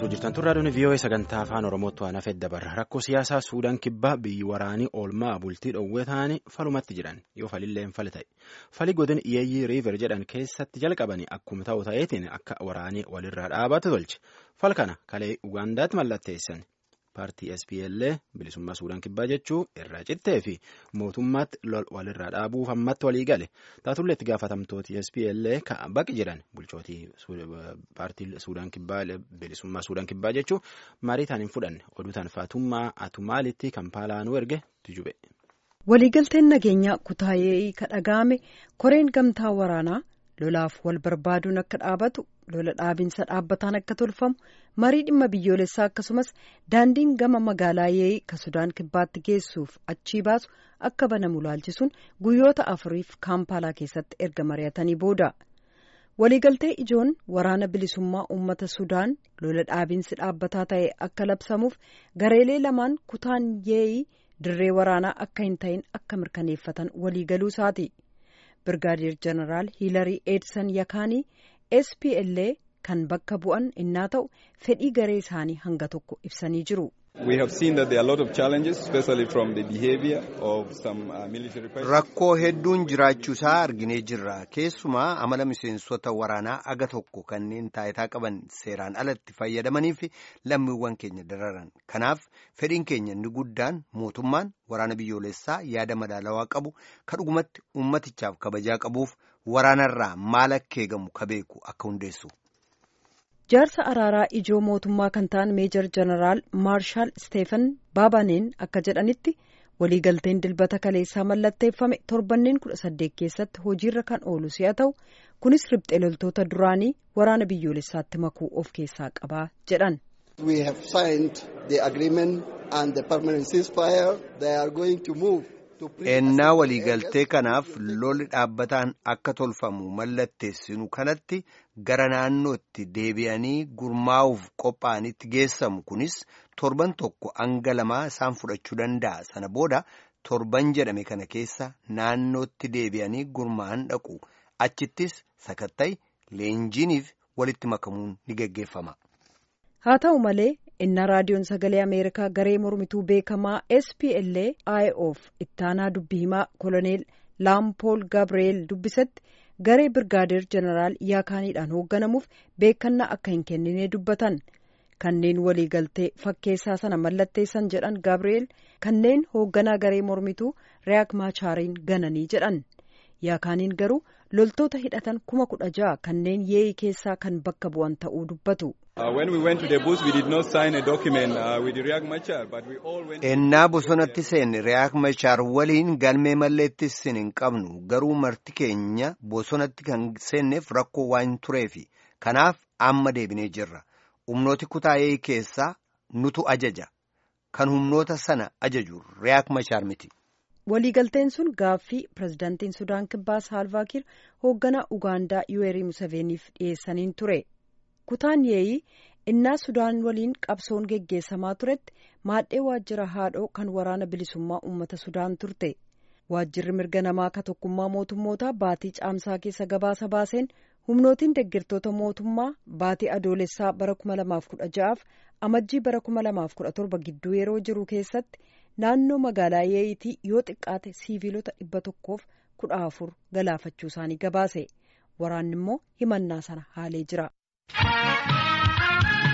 caqasuu jirtan turraa doonii vii'oo'ee sagantaa afaan oromootti waan hafee dabarra rakkoo siyaasaa suudaan kibbaa biyyi waraanii oolmaa bultii dhoowwee ta'anii falumatti jiran yoo falillee hin fali ta'e fali godin iyeeyyii riiver jedhan keessatti jalqabanii akkuma ta'u ta'eetiin akka waraanii walirraa dhaabatu tolche fal kana kalee ugaandaatti mallatteessan paartii SPLA bilisummaa suudaan kibbaa jechuu irraa cittee fi mootummaatti lol walirraa dhaabuuf ammatti walii gale taatullee itti gaafatamtooti SPLA kan baqi jedhan bulchootii paartii suudaan kibbaa bilisummaa suudaan kibbaa jechuu marii taan hin fudhanne oduu taan faatummaa atumaalitti kampaalaanuu erge tujube. waliigalteen nageenyaa kutaayee ka dhaga'ame koreen gamtaa waraanaa lolaaf wal barbaaduun akka dhaabatu lola dhaabinsa dhaabbataan akka tolfamu marii dhimma biyyoolessaa akkasumas daandiin gama magaalaa yee'ii ka sudaan kibbaatti geessuuf achii baasu akka banamu laalchisuun guyyoota afuriif kaampaalaa keessatti erga mari'atanii booda waliigaltee ijoon waraana bilisummaa uummata sudaan lola dhaabinsi dhaabbataa ta'e akka labsamuuf gareelee lamaan kutaan yee'ii dirree waraanaa akka hin ta'in akka mirkaneeffatan waliigaluu isaati. birgaadeer jeneraal hiilarii eedsan yakaanii spla kan bakka bu'an innaa ta'u fedhii garee isaanii hanga tokko ibsanii jiru. rakkoo hedduun jiraachuu isaa arginee jirra keessumaa amala miseensota waraanaa aga tokko kanneen taayitaa qaban seeraan alatti fayyadamanii fi lammiiwwan keenya dararan kanaaf fedhiin keenya inni guddaan mootummaan waraana biyyoolessaa yaada madaalawaa qabu ka dhugumatti ummatichaaf kabajaa qabuuf waraanarraa maal akka eegamu ka beeku akka hundeessu. jaarsa araaraa ijoo mootummaa kan ta'an meejor jeneraal maarshaal isteefan baabaneen akka jedhanitti waliigalteen dilbata kaleessaa mallatteeffame torbanneen kudha saddeet keessatti hojiirra kan oolu si'a ta'u kunis riphxee loltoota duraanii waraana biyyoolessaatti makuu of keessaa qabaa jedhan. ennaa waliigaltee kanaaf lolli dhaabbataan akka tolfamu mallatteessinu kanatti gara naannootti deebi'anii gurmaa'uuf qophaa'anitti geessamu kunis torban tokko hanga lamaa isaan fudhachuu danda'a sana booda torban jedhame kana keessa naannootti deebi'anii gurmaa'an dhaqu achittis sakatta'i leenjiiniif walitti makamuun ni geggeeffama. haa ta'u malee innaa raadiyoon sagalee ameerikaa garee mormituu beekamaa spla iof ittaanaa dubbii himaa koloneel laampool gabriel dubbisetti garee birgaadeer jeneraal yaakaaniidhaan hoogganamuuf beekannaa akka hin kennine dubbatan kanneen waliigaltee fakkeessaa sana mallatteessan jedhan gabriel kanneen hoogganaa garee mormituu riyaak maachaariin gananii jedhan yaakaaniin garuu loltoota hidhatan kuma kudha ja'a kanneen yee'ii keessaa kan bakka bu'an ta'uu dubbatu. ennaa bosonatti seenne riyaak machaar waliin galmee malleettis hin qabnu garuu marti keenya bosonatti kan seenneef rakkoo waan tureefi kanaaf amma deebinee jirra humnooti kutaa yee'ii keessaa nutu ajaja kan humnoota sana ajaju riyaak machaar miti. waliigalteen sun gaaffii pirezidaantiin sudaan kibbaa saalvaakiir hoogganaa ugaandaa yuweerii musaveeniif dhiyeessaniin ture kutaan yee'ii innaa sudaan waliin qabsoon geggeessamaa turetti maadhee waajjira haadhoo kan waraana bilisummaa uummata sudaan turte waajjirri mirga namaa ka tokkummaa mootummootaa baatii caamsaa keessa gabaasa baaseen humnootiin deeggartoota mootummaa baatii adoolessaa bara 2016 fi amajjii bara 2017 gidduu yeroo jiru keessatti naannoo magaalaa yee'itii yoo xiqqaate siiviilota dhibba tokkoof kudha afur galaafachuu isaanii gabaase waraanni immoo himannaa sana haalee jira.